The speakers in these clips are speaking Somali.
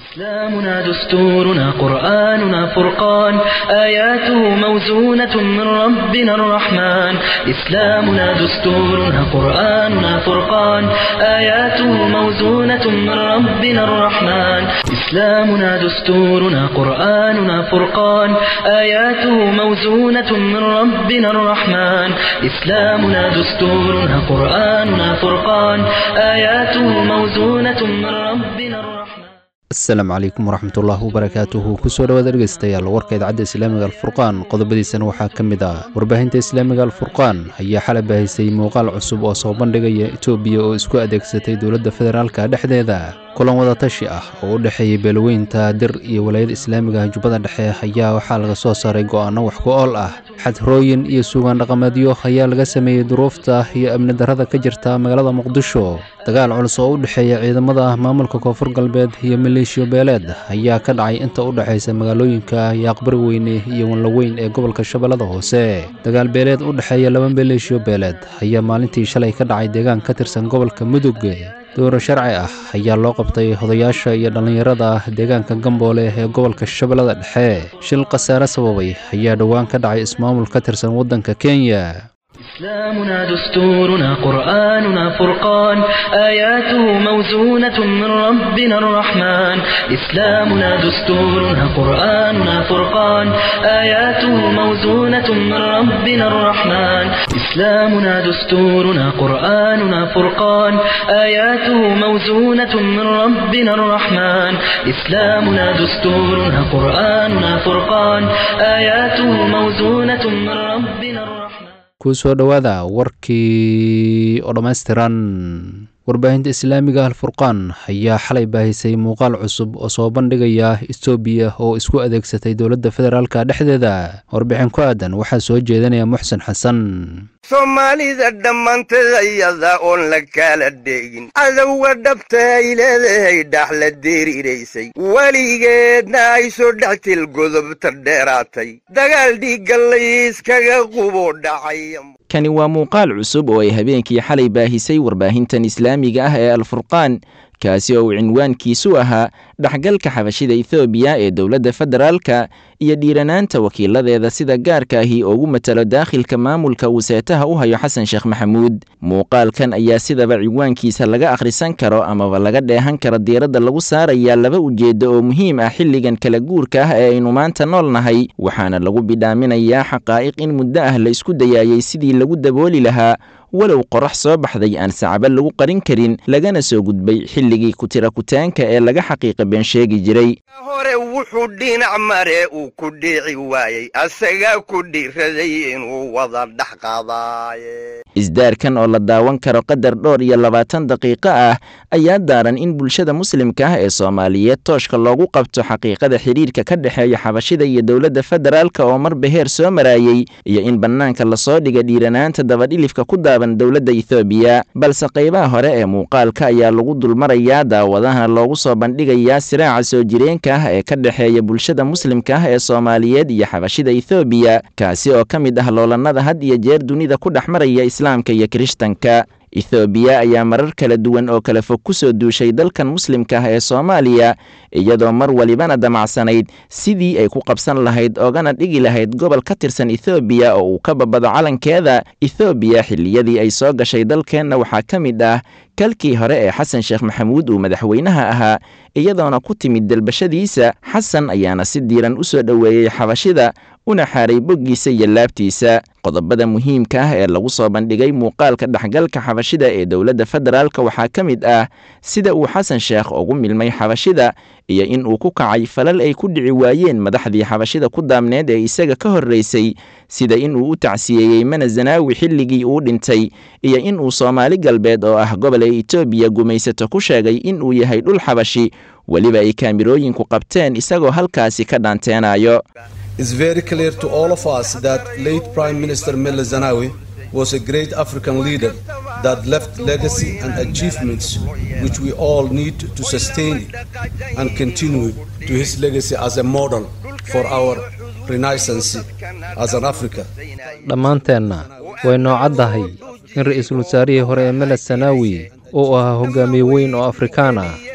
إسلامنا دستورنا قرآننا فرقان آياته موزونة من ربنا الرحمن إسلامنا دستورنا قرآننا فرقان آياته موزونة من ربنا الرحمن إسلامنا دستورنا قرآننا فرقان آياته موزونة من ربنا الرحمن إسلامنا دستورنا قرآننا فرقان آياته موزونة من ربنا الرحمن asalaamu calaykum waraxmatullaahi wabarakaatuhu kusoo dhawaada dhegeystayaal warka idaacadda islaamiga alfurqaan qodobadiisana waxaa ka mid ah warbaahinta islaamiga alfurqaan ayaa xalay baahisay muuqaal cusub oo soo bandhigaya etoobiya oo isku adeegsatay dowladda federaalka dhexdeeda kulan wadatashi ah oo u dhexeeyey beelaweynta dir iyo walaayada islaamiga jubbada dhexe ayaa waxaa laga soo saaray go'aano wax ku ool ah xadrooyin iyo suugaan dhaqameedyo ayaa laga sameeyey duruufta iyo amni darrada ka jirta magaalada muqdisho dagaal culus oo u dhexeeya ciidamada maamulka koonfur galbeed iyo maleeshiyo beeleed ayaa ka dhacay inta u dhexaysa magaalooyinka yaaqbari weyne iyo wanlaweyn ee gobolka shabeellada hoose dagaal beeleed u dhexeeya laba maleeshiyo beeleed ayaa maalintii shalay ka dhacay deegaan ka tirsan gobolka mudug dowro sharci ah ayaa loo qabtay odayaasha iyo dhallinyarada deegaanka gamboole ee gobolka shabeellada dhexe shil khasaare sababay ayaa dhowaan ka dhacay ismaamul ka tirsan waddanka kenya إسلامنا دستورنا قرآننا فرقان آياته موزونة من ربنا الرحمن إسلامنا دستورنا قرآننا فرقان آياته موزونة من ربنا الرحمن إسلامنا دستورنا قرآننا فرقان آياته موزونة من ربنا الرحمن إسلامنا دستورنا قرآننا فرقان آياته موزونة من ربنا الرحمن kusoo dhowaada warkii oo dhammaystiran warbaahinta islaamiga alfurqaan ayaa xalay baahisay muuqaal cusub oo soo bandhigaya etoobiya oo isku adeegsatay dowladda federaalka dhexdeeda warbixin ku aadan waxaa soo jeedinaya muxsen xasan soomaalida dhammaanteed ayada oon la kala dheegin cadowga dhabta ay leedahay dhax la deeriraysay weligeedna ay soo dhextil godobta dheeraatay dagaal dhiigga layskaga qubo dhacay kani waa muuqaal cusub oo ay habeenkii xalay baahisay warbaahintan islaamiga ah ee alfurqaan kaasi oo uu cinwaankiisu ahaa dhexgalka xabashida ethoobiya ee dowladda federaalka iyo dhiiranaanta wakiiladeeda sida gaarka ahi ugu matalo daakhilka maamulka uu seetaha u hayo xasan sheekh maxamuud muuqaalkan ayaa sidaba ciwaankiisa laga akhrisan karo amaba laga dheehan karo diiradda lagu saarayaa laba ujeeddo oo muhiim ah xilligan kala guurka ah ee aynu maanta nool nahay waxaana lagu bidhaaminayaa xaqaa'iq in muddo ah la isku dayaayay sidii lagu dabooli lahaa walow qorax soo baxday aan sacabo lagu qarin karin lagana soo gudbay xilligii kutira kutaanka ee laga xaqiiqa been sheegi jiray hore wuxuu dhinac mare uu ku dhiici waayey asagaa ku dhiiraday inuu wada dhex qaadaaye isdaarkan oo la daawan karo qadar dhowr iyo labaatan daqiiqo ah ayaa daaran in bulshada muslimka ah ee soomaaliyeed tooshka loogu qabto xaqiiqada xidhiirka ka dhexeeya xabashida iyo dowladda federaalka oo marba heer soo maraayey iyo in bannaanka lasoo dhiga dhiiranaanta dabadhilifka ku daaban dowladda ethoobiya balse qaybaha hore ee muuqaalka ayaa lagu dulmarayaa daawadahana loogu soo bandhigayaa siraaca soo jireenka ah ee ka dhexeeya bulshada muslimka ah ee soomaaliyeed iyo xabashida ethoobiya kaasi oo ka mid ah loolannada had iyo jeer dunida ku dhex maraya islaamka iyo kirishtanka ethoobiya ayaa marar kala duwan oo kala fog ku soo duushay dalkan muslimka ah ee soomaaliya iyadoo mar walibana damacsanayd sidii ay ku qabsan lahayd oogana dhigi lahayd gobol ka tirsan ethoobiya oo uu ka babado calankeeda ethoobiya xilliyadii ay soo gashay dalkeenna waxaa ka mid ah kalkii hore ee xasan sheekh maxamuud uu madaxweynaha ahaa iyadoona ku timid dalbashadiisa xasan ayaana si diiran u soo dhoweeyey xabashida una xaaray boggiisa iyo laabtiisa qodobada muhiimka ah ee lagu soo bandhigay muuqaalka dhexgalka xabashida ee dowladda federaalka waxaa ka mid ah sida uu xasan sheekh ugu milmay xabashida iyo in uu ku kacay falal ay ku dhici waayeen madaxdii xabashida ku daamneed ee isaga ka horraysay sida in uu u tacsiyeeyey mana zanaawi xilligii uu dhintay iyo in uu soomaali galbeed oo ah gobol ay etoobiya gumaysato ku sheegay in uu yahay dhul xabashi weliba ay kaamirooyinku qabteen isagoo halkaasi ka dhaanteenayo It's very clear to all of us that late Prime Minister Mele Zenawi was a great African leader that left legacy and achievements which we all need to sustain and continue to his legacy as a model for our renaissance as an Africa. dhammaanteenna way noocaddahay in ra'iisul wasaarihii hore ee meled sanaawi uu ahaa hogaamiye weyn oo afrikaan ah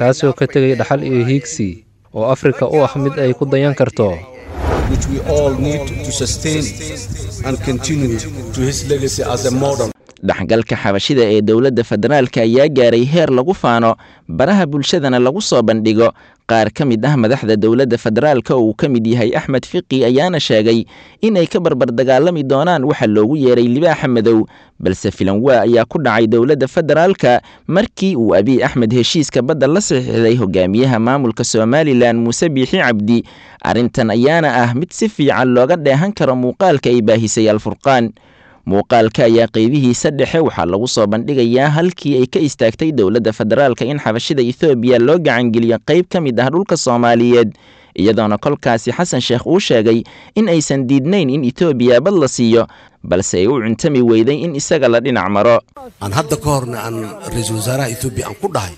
kaasoo ka tegay dhaxal iyo hiigsi oo afrika u ah mid ay ku dayan karto which we all need to sustain and continue to his legacy as a model. dhexgalka xabashida ee dowladda federaalka ayaa gaaray heer lagu faano baraha bulshadana lagu soo bandhigo qaar ka mid ah madaxda dowladda federaalka oo uu ka mid yahay axmed fiqi ayaana sheegay inay ka barbardagaalami doonaan waxa loogu yeeray libaaxa madow balse filanwaa ayaa ku dhacay dowladda federaalka markii uu abiy axmed heshiiska badda la saxiixday hogaamiyaha maamulka somalilan muuse biixi cabdi arrintan ayaana ah mid si fiican looga dheehan karo muuqaalka ay baahisay alfurqaan muuqaalka ayaa qeybihiisa dhexe waxaa lagu soo bandhigayaa halkii ay ka istaagtay dowladda federaalka in xabashida ethoobiya loo gacangeliyo qayb ka mid ah dhulka soomaaliyeed iyadoona kolkaasi xasan sheekh uu sheegay in aysan diidnayn in etoobiya bad la siiyo balse ay u cuntami weyday in isaga la dhinac maro aan hadda ka horna aan ra-iisul wasaaraha etoobiya aan ku dhahay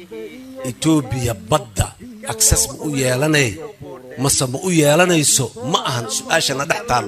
etoobiya badda akses ma u yeelanay mase ma u yeelanayso ma ahan su-aashana dhex taal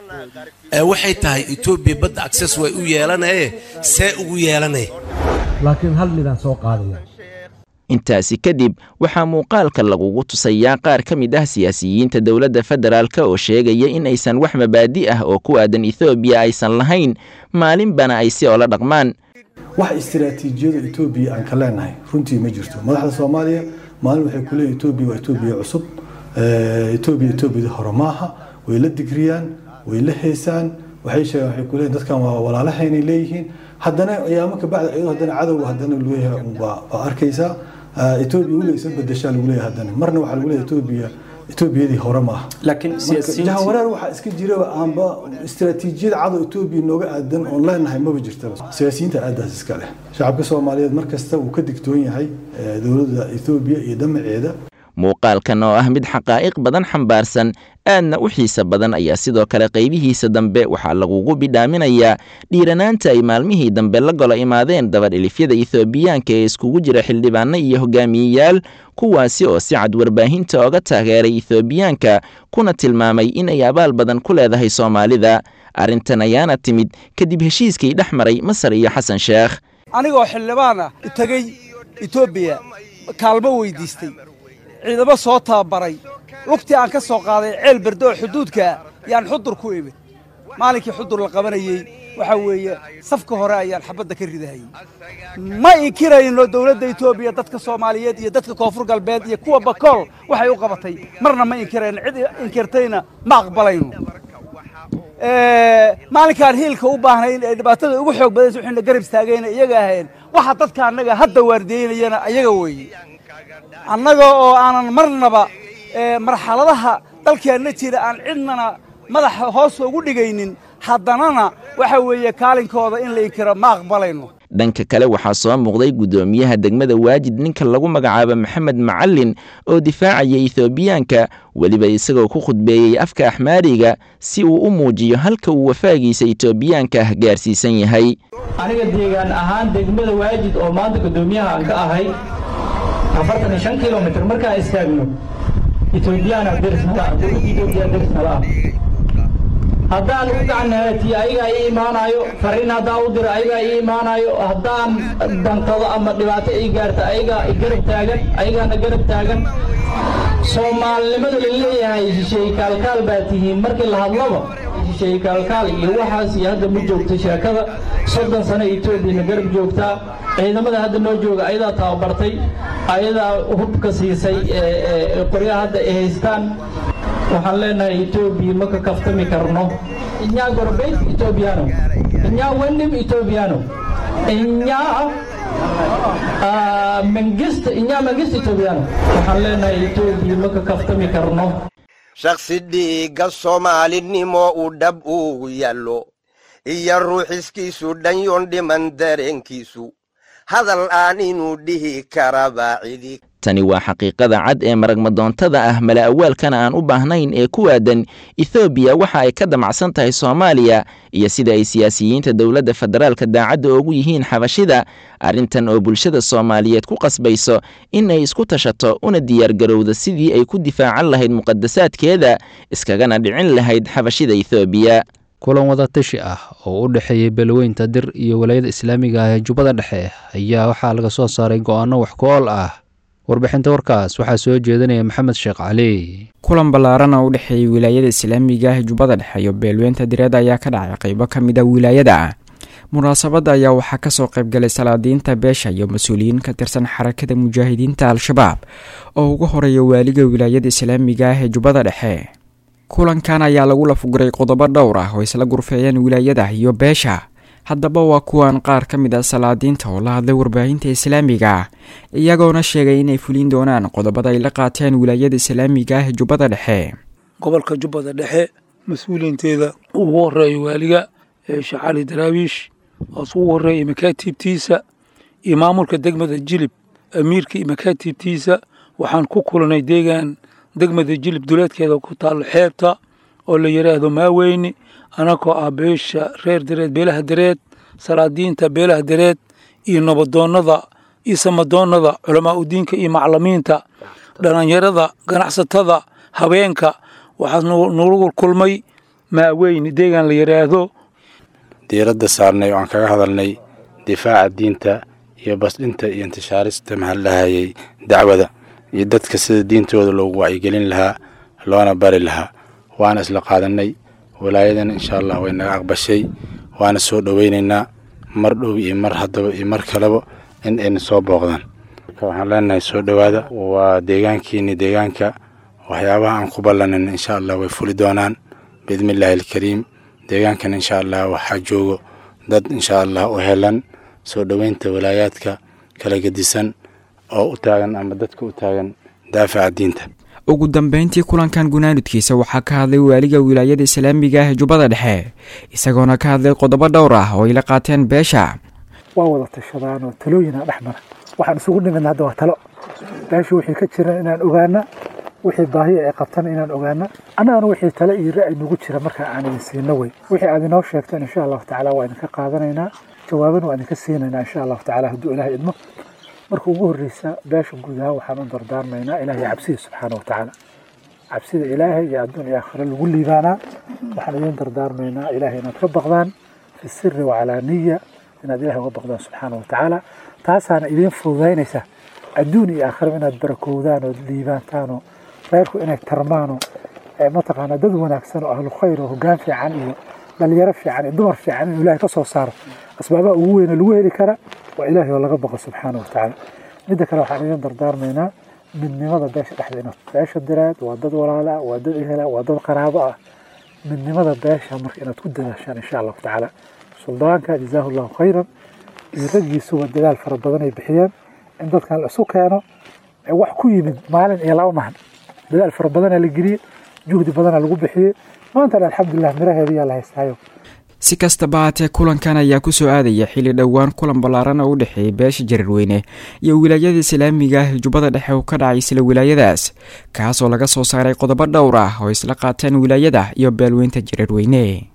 ee waxay tahay etoobiya badda akses way u yeelanaye see ugu yeelanay laakiin hal midaan soo qaadaya intaasi kadib waxaa muuqaalka lagugu tusayaa qaar ka mid ah siyaasiyiinta dowladda federaalk oo sheegaya in aysan wax mabaadi ah oo ku aadan ethoobiya aysan lahayn maalinbana ay si oola dhaqmaan wax istiraatiijiyada etoobiya aan ka leenahay runtii ma jirto madaxda soomaaliya maalin waxay ku leeyihin etoobiya waa etoobiya cusub etoobiya etoobiyada hore maaha way la digriyaan way la heesaan waxay sheegaan waxay ku leeyihin dadkan waa walaalahaynay leeyihiin haddana ayaamo ka bacda iyadoo haddana cadowga haddana leeyahay waa arkaysaa etoobiya weliga isa bedeshaa lagu leeyahay haddana marna waxaa lagu leeyahay etoobiya etoobiyadii hore ma aha laakiin jahawareer waxaa iska jira aanba istiraatiijiyada cadow etoobiya nooga aadan oon leenahay maba jirtaba siyaasiyiinta aadaas iska leh shacabka soomaaliyeed mar kasta wuu ka digtoon yahay dowladda etoobiya iyo damaceeda muuqaalkan oo ah mid xaqaa'iq badan xambaarsan aadna u xiisa badan ayaa sidoo kale qaybihiisa dambe waxaa lagugu bidhaaminayaa dhiiranaanta ay maalmihii dambe la golo imaadeen dabadhilifyada ethoobiyaanka ee iskugu jira xildhibaano iyo hogaamiyeyaal kuwaasi oo si cad warbaahinta oga taageeray ethoobiyaanka kuna tilmaamay inay abaal badan ku leedahay soomaalida arrintan ayaana timid kadib heshiiskii dhex maray masar iyo xasan sheekh anigoo xildhibaan ah tegey etoobiya kaalmo weydiistay ciidamo soo tababaray lugtii aan ka soo qaaday ceel berde oo xuduudkaa yaan xudur ku imid maalinkii xudur la qabanayey waxaa weeye safka hore ayaan xabadda ka ridahayey ma inkirayno dowladda etoobiya dadka soomaaliyeed iyo dadka koonfur galbeed iyo kuwa bakool waxay u qabatay marna ma inkirayno cid inkirtayna ma aqbalayno maalinkaan hiilka u baahnayn ee dhibaatada ugu xoog badaysa waxayna garab istaagayna iyaga ahayn waxa dadka annaga hadda waardiyeynayana ayaga weeye annaga oo aanan marnaba marxaladaha dalkeenna jira aan cidnana madaxa hoos ugu dhigaynin haddanana waxa weeye kaalinkooda in la inkiro ma aqbalayno dhanka kale waxaa soo muuqday guddoomiyaha degmada waajid ninka lagu magacaabo maxamed macalin oo difaacaya ethoobiyaanka weliba isagoo ku khudbeeyey afka axmaariga si uu u muujiyo halka uu wafaagiisa etoobiyaanka ah gaarsiisan yahay aniga deegaan ahaan degmada waajid oo maanta guddoomiyaha aan ka ahay afartan iyo shan kilomitr markaan istaagno etoobiyana derisnala ah dowladda etoobiya derisnala ah haddaan u gacanhaatiyo ayagaa ii imaanayo fariin haddaan u diro ayagaa ii imaanayo haddaan dantado ama dhibaato ii gaarta ayagaa garab taagan ayagaana garab taagan soomaalinimadu la leeyahay shisheeye kaalkaal baa tihiin markii la hadlaba shisheeye kaalkaal iyo waxaas iyo hadda ma joogto sheekada soddon sano etoobiyana garab joogtaa ciidamada hadda noo jooga ayadaa tababartay ayadaa hubka siisay qoryaha hadda ay haystaan waxaan leenahay etoobiya ma ka kaftami karno inyaa gorbeyt etoobiyaano inyaa wenim etoobiyaano inyaa mangist inyaa mangist etoobiyaano waxaan leenahay etoobiya ma ka kaftami karno shakhsi dhiigga soomaalinimo uu dhab ugu yaallo iyo ruuxiskiisu dhanyoon dhiman dareenkiisu hadal aan inuu dhihi karaba cidi tani waa xaqiiqada cad ee maragmadoontada ah mala awaalkana aan u baahnayn ee ku aadan ethoobiya waxa ay ka damacsan tahay soomaaliya iyo sida ay siyaasiyiinta dowladda federaalka daacadda oogu yihiin xabashida arrintan oo bulshada soomaaliyeed ku qasbayso in ay isku tashato una diyaargarowda sidii ay ku difaacan lahayd muqadasaadkeeda iskagana dhicin lahayd xabashida ethoobiya kulan wada tashi ah oo u dhexeeyey beelweynta dir iyo walaayada islaamiga ah ee jubbada dhexe ayaa waxaa laga soo saaray go'aano wax ku ool ah warbixinta warkaas waxaa soo jeedinaya maxamed sheekh cali kulan ballaaran oo u dhexeeyey wilaayada islaamiga ah jubbada dhexe iyo beelweynta direed ayaa ka dhacay qaybo ka mid a wilaayada munaasabadda ayaa waxaa kasoo qaybgalay salaadiinta beesha iyo mas-uuliyiin ka tirsan xarakada mujaahidiinta al-shabaab oo ugu horeeya waaliga wilaayada islaamiga ah ee jubbada dhexe kulankan ayaa lagu lafuguray qodobo dhowr ah oo isla gurfeeyeen wilaayada iyo beesha haddaba waa kuwan qaar ka mid ah salaadiinta oo la hadlay warbaahinta islaamiga iyagoona sheegay inay fulin doonaan qodobada ay la qaateen wilaayada islaamiga ah ee jubbada dhexe gobolka jubbada dhexe mas-uuliyiinteeda ugu horeeya waaliga sheekh cali daraawiish oos ugu horeeya makaatiibtiisa iyo maamulka degmada jilib amiirka iyo makaatiibtiisa waxaan ku kulanay deegaan degmada jilib duleedkeeda ku taalo xeebta oo la yidhaahdo maaweyni anagoo ah beesha reer dareed beelaha dareed salaadiinta beelaha dareed iyo nabadoonnada iyo samadoonnada culamaa udiinka iyo maclimiinta dhallinyarada ganacsatada habeenka waxaa nagu kulmay maaweyni deegaan la yidhaahdo diiradda saarnay oo aan kaga hadalnay difaaca diinta iyo basdhinta iyo intishaarista mahallahayay dacwada iyo dadka sida diintooda loogu wacyigelin lahaa loona bari lahaa waana isla qaadanay walaayadan insha allah way naga aqbashay waana soo dhoweynaynaa mar dhow iyo mar haddaba iyo mar kaleba in ayna soo booqdaan waxaan leenahay soo dhowaada waa deegaankiini deegaanka waxyaabaha aan ku ballanin insha allah way fuli doonaan biidni illaahi alkariim deegaankan insha allah waxaa joogo dad insha allah u helan soo dhoweynta walaayaadka kala gedisan oo u taagan ama dadka u taagan daafaca diinta ugu dambeyntii kulankan gunaanudkiisa waxaa ka hadlay waaliga wilaayada islaamiga ah ee jubbada dhexe isagoona ka hadlay qodobo dhowr ah oo ay la qaateen beesha waa wada tashadaan oo talooyina dhex mara waxaan isugu nimidna hadda waa talo beesha wixii ka jiran inaan ogaana wixii baahiya ay qabtana inaan ogaana annagana wixii tale iyo ra'yi nagu jira markaa aan idin siino wey wixii aad inoo sheegteen insha allahu tacaala waa idinka qaadanaynaa jawaabana waa idinka siinaynaa insha allahu tacaala hadduu ilaahay idmo marka ugu horreysa beesha guud ahaan waxaan u dardaarmaynaa ilaahay cabsida subxaana wa tacaala cabsida ilaahay iyo adduun iyo aakhiro lagu liibaanaa waxaan idin dardaarmaynaa ilaahay inaad ka baqdaan fi siri wacalaaniya inaad ilahay uga baqdaan subxaana wa tacaala taasaana idiin fududaynaysa adduun iyo aakhiro inaad barakowdaan ood liibaantaanoo reerku inay tarmaano mataqaana dad wanaagsan oo ahlu khayr oo hoggaan fiican iyo dhalinyaro fiican iyo dumar fiican inuu ilaahay ka soo saaro asbaabaha ugu weyne lagu heli kara waa ilaahay oo laga baqo subxaana wa tacaala midda kale waxaan idin dardaarmaynaa midnimada beesha dhexdeena beesha diraad waa dad walaala ah waa dad ehela waa dad qaraabo ah midnimada beesha marka inaad ku dadaashaan insha allahu tacaala suldaanka jazaahu llahu khayran iyo raggiisuba dadaal fara badan ay bixiyeen in dadkan la isu keeno wax ku yimid maalin iyo laba mahan dadaal fara badanaa la geliyey juhdi badanaa lagu bixiyey maantana alxamdulilah miraheediyaa la haystaayo si kastaba haatee kulankan ayaa kusoo aadaya xilli dhowaan kulan ballaaran oo u dhexeeyay beesha jarirweyne iyo wilaayada islaamiga ah ee jubbada dhexe uu ka dhacay isla wilaayadaas kaasoo laga soo saaray qodobo dhowr ah oo isla qaateen wilaayada iyo beelweynta jarirweyne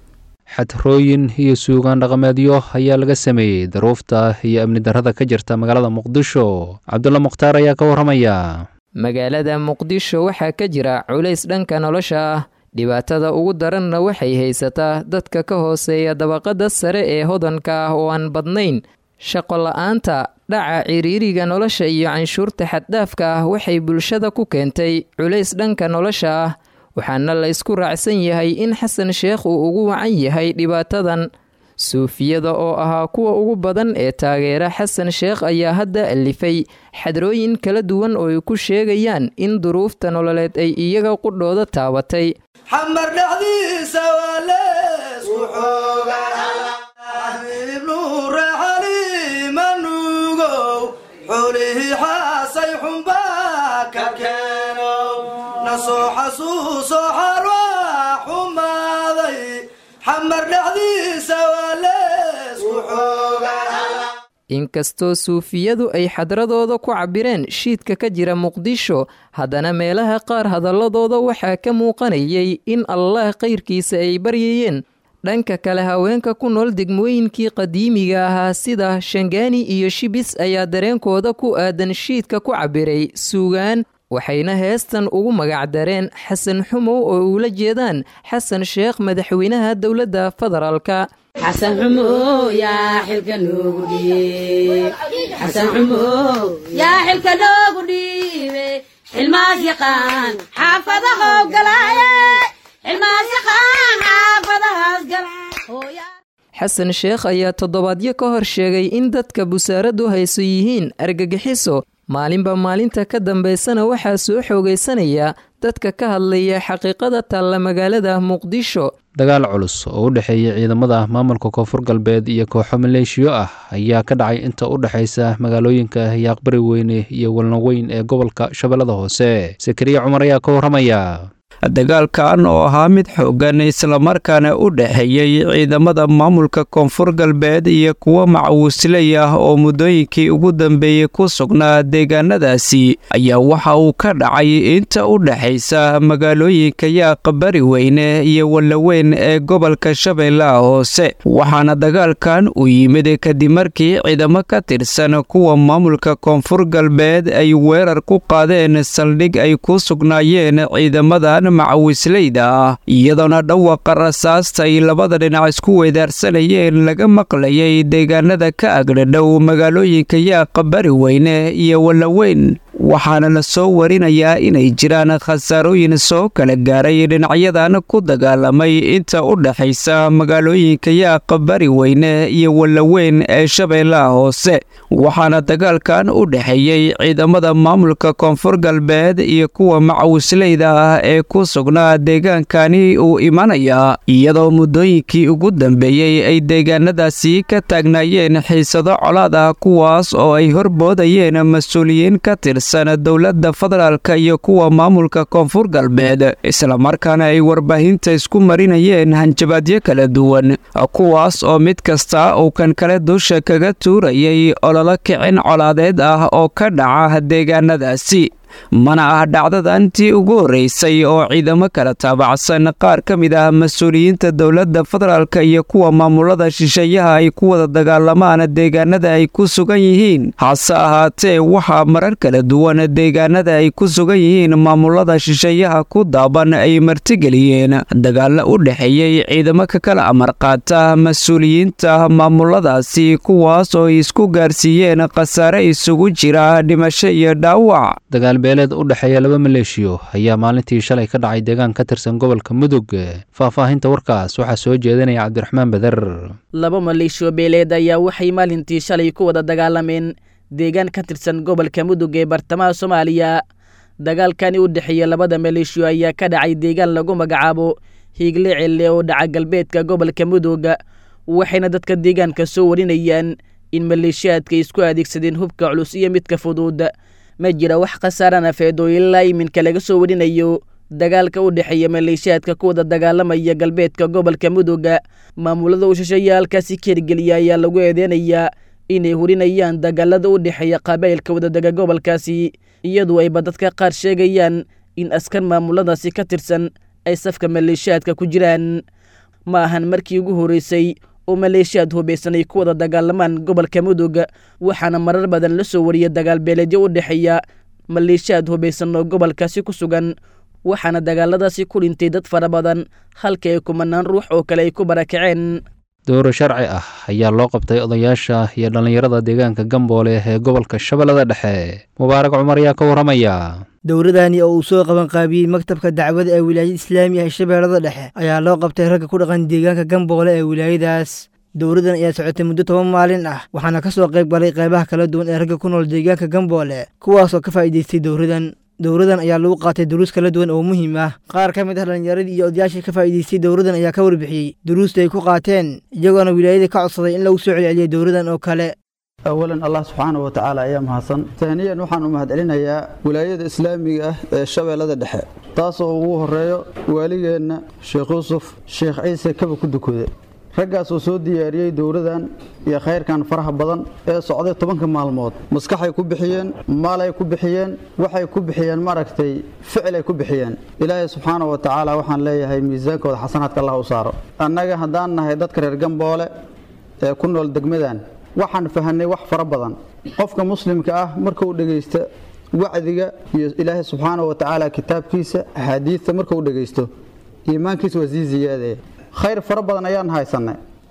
xadrooyin iyo suugaan dhaqameedyo ayaa laga sameeyey daruufta iyo amni darrada ka jirta magaalada muqdisho cabdulla mukhtaar ayaa ka warramaya magaalada muqdisho waxaa ka jira culays dhanka nolosha ah dhibaatada ugu daranna waxay haysataa dadka ka hooseeya dabaqada sare ee hodanka ah oo aan badnayn shaqo la-aanta dhaca ciriiriga nolosha iyo canshuurta xaddhaafka ah waxay bulshada ku keentay culays dhanka nolosha ah waxaana la ysku raacsan yahay in xasan sheekh uu ugu wacan yahay dhibaatadan suufiyada oo ahaa kuwa ugu badan ee taageera xasan sheekh ayaa hadda alifay xadrooyin kala duwan oo ay ku sheegayaan in duruufta nololeed ay iyaga qudhooda taabatay xamar dhexdiisa waa leesku xoogaibnuure xaliima nuugow xulihii xaasay xunbaa ka keenow nasoo xasuuso xalwaa xumaaday xamar dhexdiisa waa leesku xooga inkastoo suufiyadu ay xadradooda ku cabireen shiidka ka jira muqdisho haddana meelaha qaar hadalladooda waxaa ka muuqanayay in allah kayrkiisa ay baryayeen dhanka kale haweenka ku nool degmooyinkii qadiimiga ahaa sida shangaani iyo shibis ayaa dareenkooda ku aadan shiidka ku cabiray suugaan waxayna heestan ugu magacdareen xasan xumow oo uula jeedaan xasan sheekh madaxweynaha dowladda federaalka xasan xumow yaa xilka noogu dhiib xasan xumow yaa xilka noogu dhiibe xilmaas yaqaan xaafadahow galaaye xilmaas yaqaan xaafadahaas galaaye xasan sheekh ayaa toddobaadyo ka hor sheegay in dadka busaaradu hayso yihiin argagixiso maalinba maalinta ka dambaysana waxaa soo xoogaysanaya dadka ka hadlaya xaqiiqada taalla magaalada muqdisho dagaal culus oo u dhexeeya ciidamada maamulka koonfur galbeed iyo kooxo maleeshiyo ah ayaa ka dhacay inta u dhexaysa magaalooyinka yaaqbari weyne iyo walnaweyn ee gobolka shabeellada hoose sakariya cumar ayaa ka warramaya dagaalkan oo ahaa mid xoogan islamarkaana u dhexeeyey ciidamada maamulka koonfur galbeed iyo kuwo macawisley ah oo muddooyinkii ugu dambeeyey ku sugnaa deegaanadaasi ayaa waxa uu ka dhacay inta u dhexaysa magaalooyinka yaaqa bari weyne iyo wallaweyn ee gobolka shabeellaha hoose waxaana dagaalkan uu yimid kadib markii ciidamo ka tirsan kuwa maamulka koonfur galbeed ay weerar ku qaadeen saldhig ay ku sugnaayeen ciidamadan macawisleyda ah iyadoona dhawaqa rasaasta ay labada dhinac isku weedaarsanayeen laga maqlayay deegaanada ka agdhadhow magaalooyinka yaaqa bari weyne iyo wallaweyn waxaana la soo warinayaa inay jiraan khasaarooyin soo kala gaaray dhinacyadan ku dagaalamay inta u dhexaysa magaalooyinka yaaqa bari weyne iyo wallaweyn ee shabeellaha hoose waxaana dagaalkan u dhexeeyey ciidamada maamulka koonfur galbeed iyo kuwa macawisleyda ah ee ku sugnaa deegaankani uu imanayaa iyadoo muddooyinkii ugu dambeeyey ay deegaanadaasi ka taagnaayeen xiisado colaad ah kuwaas oo ay horboodayeen mas-uuliyiin ka tirsan dowladda federaalka iyo kuwa maamulka koonfur galbeed islamarkaana ay warbaahinta isku marinayeen hanjabaadyo kala duwan kuwaas oo mid kasta uu kan kale dusha kaga tuurayay ololo kicin colaadeed ah oo ka dhaca deegaanadaasi mana ah dhacdadantii ugu horreysay oo ciidamo kala taabacsan qaar ka mid ah mas-uuliyiinta dowladda federaalka iyo kuwa maamulada shisheeyaha ay ku wada dagaalamaan deegaanada ay ku sugan yihiin hase ahaatee waxaa marar kala duwan deegaanada ay ku sugan yihiin maamulada shisheeyaha ku daaban ay martigeliyeen dagaalo u dhexeeyey ciidamo ka kala amar qaata mas-uuliyiinta maamuladaasi kuwaas oo ay isku gaarsiiyeen khasaare isugu jira dhimasho iyo dhaawac beeleed u dhexeeya laba maleeshiyo ayaa maalintii shalay ka dhacay deegaan ka tirsan gobolka mudug faahfaahinta warkaas waxaa soo jeedinaya cabdiraxmaan beder laba maleeshiyo beeleed ayaa waxay maalintii shalay ku wada dagaalameen deegaan ka tirsan gobolka mudug ee bartamaha soomaaliya dagaalkani u dhexeeya labada maleeshiyo ayaa ka dhacay deegaan lagu magacaabo hiigle celle oo dhaca galbeedka gobolka mudug waxayna dadka deegaanka soo warinayaan in maleeshiyaadka isku adeegsadeen hubka culus iyo midka fudud ma jira wax khasaara nafeed oo ilaa iminka laga soo warinayo dagaalka u dhexeeya maleeshiyaadka ku wada dagaalamaya galbeedka gobolka muduga maamulada u shisheeya halkaasi keergeliya ayaa lagu eedeynayaa inay hurinayaan dagaalada u dhexeeya qabaa'ilka wadadega gobolkaasi iyadoo ayba dadka qaar sheegayaan in askar maamuladaasi ka tirsan ay safka maleeshiyaadka ku jiraan ma ahan markii ugu horreysay oo maleeshiyaad hubaysan ay ku wada dagaalamaan gobolka mudug waxaana marar badan la soo wariyay dagaal beeleedyo u dhexeeya maleeshiyaad hubaysan oo gobolkaasi ku sugan waxaana dagaaladaasi ku dhintay dad fara badan halka ay kumanaan ruux oo kale ay ku barakaceen dowro sharci ah ayaa loo qabtay odayaasha iyo dhallinyarada deegaanka gamboole ee gobolka shabeellada dhexe mubaarak cumar ayaa ka warramaya dowradani oo uu soo qaban qaabiyey maktabka dacwada ee wilaayada islaamiga ee shabeellada dhexe ayaa loo qabtay ragga ku dhaqan deegaanka gamboole ee wilaayadaas dowradan ayaa socotay muddo toban maalin ah waxaana ka soo qayb galay qaybaha kala duwan ee ragga ku nool deegaanka gamboole kuwaasoo ka faa'iidaystay dowradan dowradan ayaa lagu qaatay duruus kala duwan oo muhiim ah qaar ka mid ah dhallinyaradii iyo odayaashii ka faa'iidaystay dowradan ayaa ka warbixiyey duruusta ay ku qaateen iyagoona wilaayada ka codsaday in lagu soo celceliyay dowradan oo kale awalan allah subxaana wa tacaala ayaa mahadsan taaniyan waxaan u mahadcelinayaa wilaayada islaamiga ah ee shabeellada dhexe taasoo ugu horeeyo waaligeenna sheekh yuusuf sheekh ciise kaba ku dukude raggaas oo soo diyaariyey dowradan iyo khayrkan faraha badan ee socday tobanka maalmood maskaxay ku bixiyeen maalay ku bixiyeen waxay ku bixiyeen maaragtay ficilay ku bixiyeen ilaahay subxaana wa tacaala waxaan leeyahay miisaankooda xasanaadka allah u saaro annaga haddaan nahay dadka reer gamboole ee ku nool degmadan waxaan fahanay wax fara badan qofka muslimka ah markuu dhegaysta wacdiga iyo ilaahay subxaana wa tacaala kitaabkiisa axaadiidta markuu dhegaysto iimaankiisa waa sii ziyaadaya khayr fara badan ayaan haysanay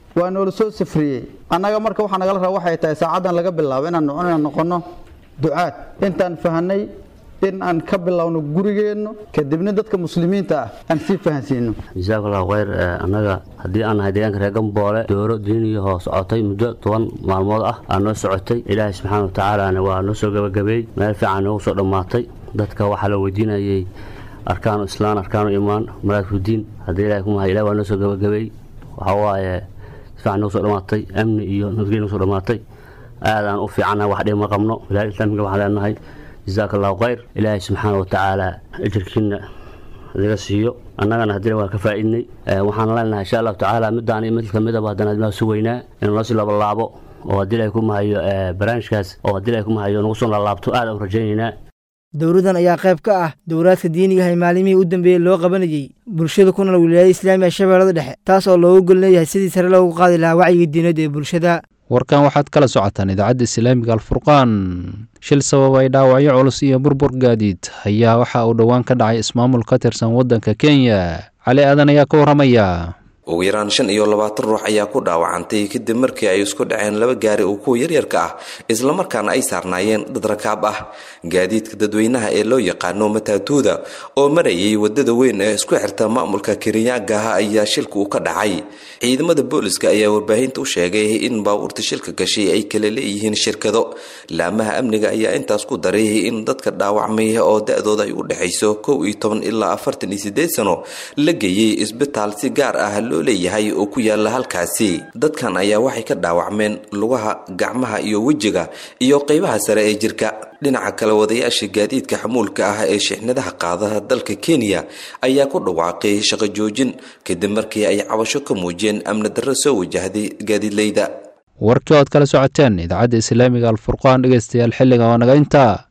waa noola soo safriyey annaga marka waxaa nagala raba waxay tahay saacaddan laga bilaabo inaan inaan noqonno ducaad intaan fahanay in aan ka bilowno gurigeenno kadibna dadka muslimiinta ah aan sii fahansiino jazakallahu khayr annaga haddii aan nahay deegaanka reer gamboole dooro diiniyahoo socotay muddo toban maalmood ah aa noo socotay ilaahay subxaana wa tacaalana waa noo soo gabagabeey meel fiican noogu soo dhammaatay dadka waxaa la weydiinayay arkaanu islaan arkaanu imaan maraadkudiin haddii ilahay ku mahay ilahi waa noo soo gabagabeey waxaa waaye si fiican noogu soo dhammaatay amni iyo nabadgelya noogu soo dhammaatay aadaan u fiicannahay wax dhima qabno wilaayada islaamiga waxaan leenahay jazaaka allahu khayr ilaahay subxaana wa tacaala ajirkiina naga siiyo annagana haddii waa ka faa'iidnay waxaan leenahay insha allahu tacaala midaan iyo mid kamidaba haddana admaa sugaynaa inuu noo sii labalaabo oo haddii ilahay ku mahayo barnaamijkaas oo haddii ilahay ku mahayo nagu soo lalaabto aad aan rajaynaynaa dowladdan ayaa qayb ka ah dowlaadka diiniga ah ee maalimihii u dambeeyey loo qabanayey bulshada ku nool wilaayada islaamiga shabeellada dhexe taas oo loogu gol leeyahay sidii sare loogu qaadi lahaa wacyiga diineed ee bulshada warkan waxaad kala socotaan idaacadda islaamiga alfurqaan shil sababay dhaawacyo culus iyo burbur gaadiid ayaa waxa uu dhowaan ka dhacay ismaamul ka tirsan waddanka kenya cali aadan ayaa ka warramaya ugu yaraan shan iyo labaatan ruux ayaa ku dhaawacantay kadib markii ay isku dhaceen laba gaari oo kuwa yaryarka ah islamarkaana ay saarnaayeen dad rakaab ah gaadiidka dadweynaha ee loo yaqaano mataatuuda oo marayay wadada weyn ee isku xirta maamulka kiriyaagaha ayaa shilka uu ka dhacay ciidamada booliska ayaa warbaahinta u sheegay in baabuurta shilka gashay ay kala leeyihiin shirkado laamaha amniga ayaa intaas ku daray in dadka dhaawacmay oo da-dooda ay u dhexayso kow iyo toban ilaa afartan iyo sideed sano la geeyey isbitaal si gaar ah loo leeyahay oo ku yaala halkaasi dadkan ayaa waxay ka dhaawacmeen lugaha gacmaha iyo wejiga iyo qeybaha sare ee jirka dhinaca kale wadayaasha gaadiidka xamuulka ah ee shixnadaha qaada dalka kenya ayaa ku dhawaaqay shaqo joojin kadib markii ay cabasho ka muujiyeen amni darro soo wajahday gaadiidleyda warkii ood kala socoteen idaacadda islaamiga alfurqaan dhegeystayaal xilliga oo naga intaa